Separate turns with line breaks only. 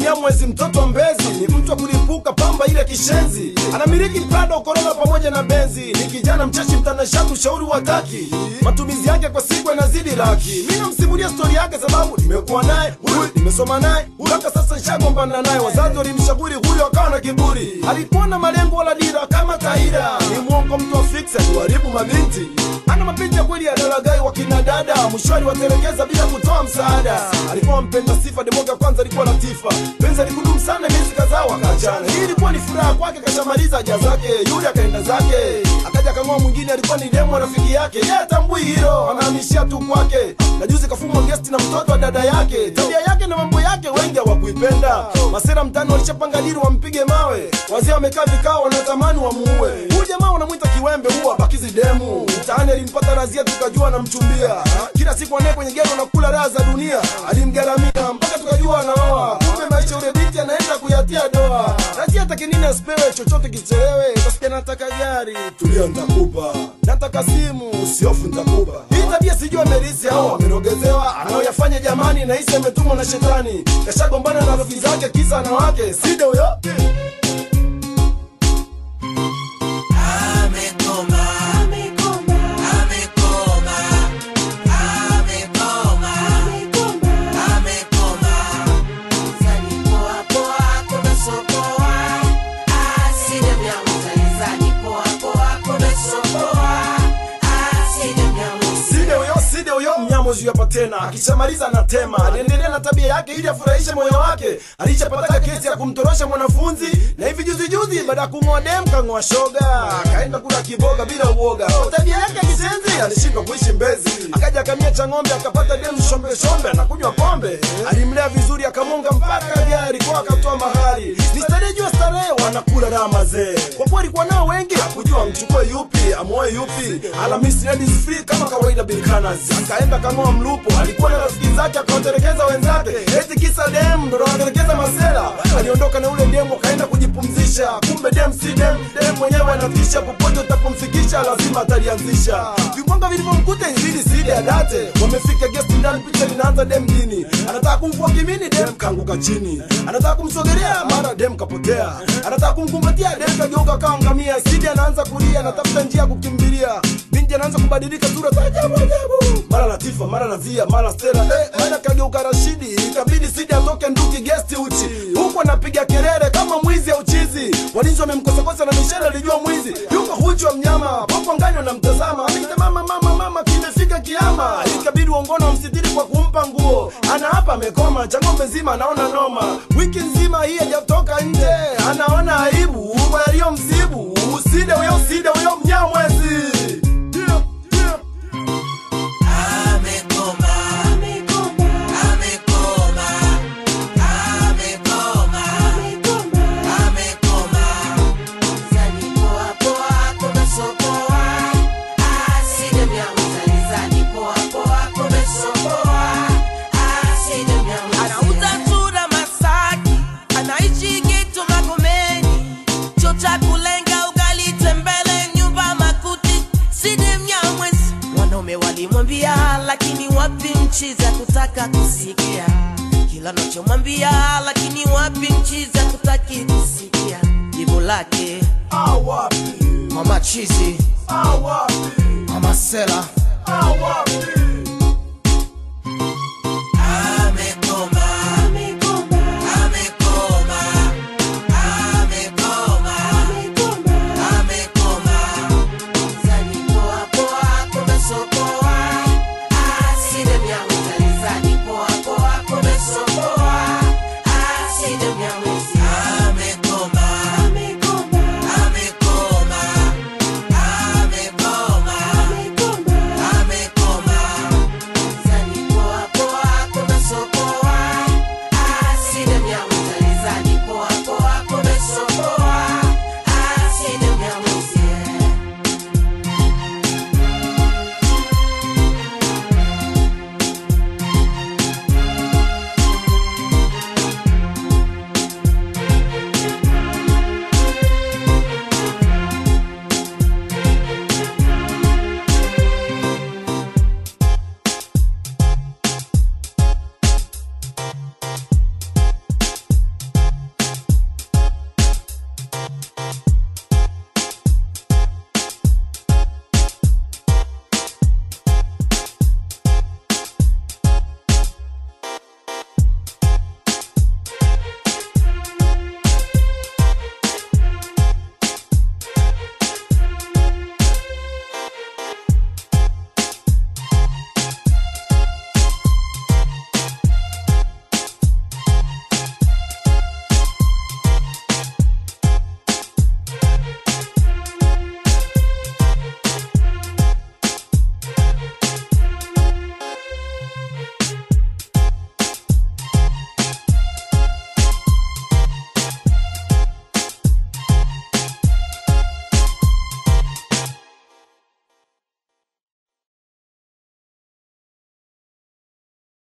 Mnyamwezi mtoto wa Mbezi ni mtu wa kulipuka pamba ile kishenzi, anamiliki Prado, Corolla pamoja na Benzi. Ni kijana mcheshi, mtanashati, ushauri wa taki, matumizi yake kwa siku yanazidi laki. Mi namsimulia stori yake sababu nimekuwa naye huyu, nimesoma naye mpaka sasa nishagombana naye. Wazazi walimshauri huyo, akawa na kiburi, alikuwa na malengo wala dira kama Taira. Ni mwongo, mtu wa fix, kuharibu mabinti, ana mapenzi ya kweli ya dalagai wa kina dada, mshwari watelekeza bila kutoa msaada. Alikuwa mpenda sifa, demoga kwanza alikuwa latifa, penzi alikudumu sana miezi kadhaa wakaachana. Hii ilikuwa ni furaha kwake, kashamaliza haja zake, yule akaenda zake, akaja kang'oa mwingine, alikuwa ni demo rafiki yake, yeye atambui hilo, anahamishia tu kwake, na juzi kafumwa gesti na mtoto wa dada yake. Tabia yake na mambo yake wengi hawakuipenda, masera mtani walishapanga dili wampige mawe, wazee wamekaa vikao, wanatamani wamuue huyu jamaa, wanamwita kiwembe, huwa bakizi demu mtaani. Alimpata razia, tukajua anamchumbia kila siku, anaye kwenye gero na kula raha za dunia, alimgaramia mpaka tukajua anaoa. Kumbe maisha ule binti anaenda kuyatia doa. Razia take nini asipewe chochote kichelewe, kasikia nataka gari, tulia ntakupa, nataka simu, usiofu ntakupa. Hii tabia sijui amerisi au amerogezewa, anaoyafanya jamani, nahisi ametumwa na shetani, kashagombana na rafiki zake, kisa wanawake, side huyo Side huyo side huyo mnyamozi hapa tena, akishamaliza anatema. Aliendelea na tabia yake ili afurahishe moyo wake. Alishapata kesi ya kumtorosha mwanafunzi, na hivi juzi juzi, baada ya kung'oa dem kang'oa shoga, akaenda kula kiboga bila uoga. Kwa tabia yake ya kisenzi alishindwa kuishi Mbezi, akaja akamia cha ng'ombe, akapata dem shombe shombe, anakunywa pombe. Alimlea vizuri, akamonga mpaka gari kwa akatoa mahari. Ni starehe juu ya starehe, wanakula raha mazee. Kwa kuwa alikuwa nao wengi, hakujua amchukue yupi amoe yupi. Alhamisi ladies free kama kawaida bilkanas, akaenda kang'oa mlupo. Alikuwa na rafiki zake, akawatelekeza wenzake, eti kisa dem ndo anatelekeza masela. Aliondoka na ule demu, akaenda kujipumzisha, kumbe dem si dem, dem mwenyewe anatisha. Popote utapomfikisha lazima atalianzisha. Vimwanga vilivyomkuta inzidi sidi adate, wamefika guest ndani, picha linaanza dem dini, anataka kumvua kimini, dem kaanguka chini, anataka kumsogelea, mara dem kapotea, anataka kumkumbatia, dem kageuka kawa ngamia. Sidi anaanza kulia, anatafuta njia ya kukimbilia, binti anaanza kubadilika sura za ajabu ajabu, mara Latifa, mara Nazia, mara Stella, eh, mara kageuka Rashidi. Ikabidi Sidi atoke nduki gesti uchi, huku anapiga kelele kama mwizi au chizi. Walinzi wamemkosakosa na mishale alijua mwizi yuko huchu wa mnyama, popo ngani wanamtazama, anaita mama, mama, mama, kimefika kiama. Ikabidi uongono wamsitiri kwa kumpa nguo, ana hapa amekoma, cha ng'ombe nzima anaona noma, wiki nzima hii hajatoka nje, anaona aibu kwa yaliyomsibu. Uside huyo, uside huyo mnyamwezi yeah, yeah.
Anauza chura Masaki, anaishi Geto Magomeni, cho cha kulenga ugali tembele, nyumba makuti, side Mnyamwezi. Wanaume walimwambia, lakini wapi nchi za kutaka kusikia kila nachomwambia, lakini wapi nchi za kutaki kusikia jibu lake
Awapi,
mama chizi
awapi,
mama sela
awapi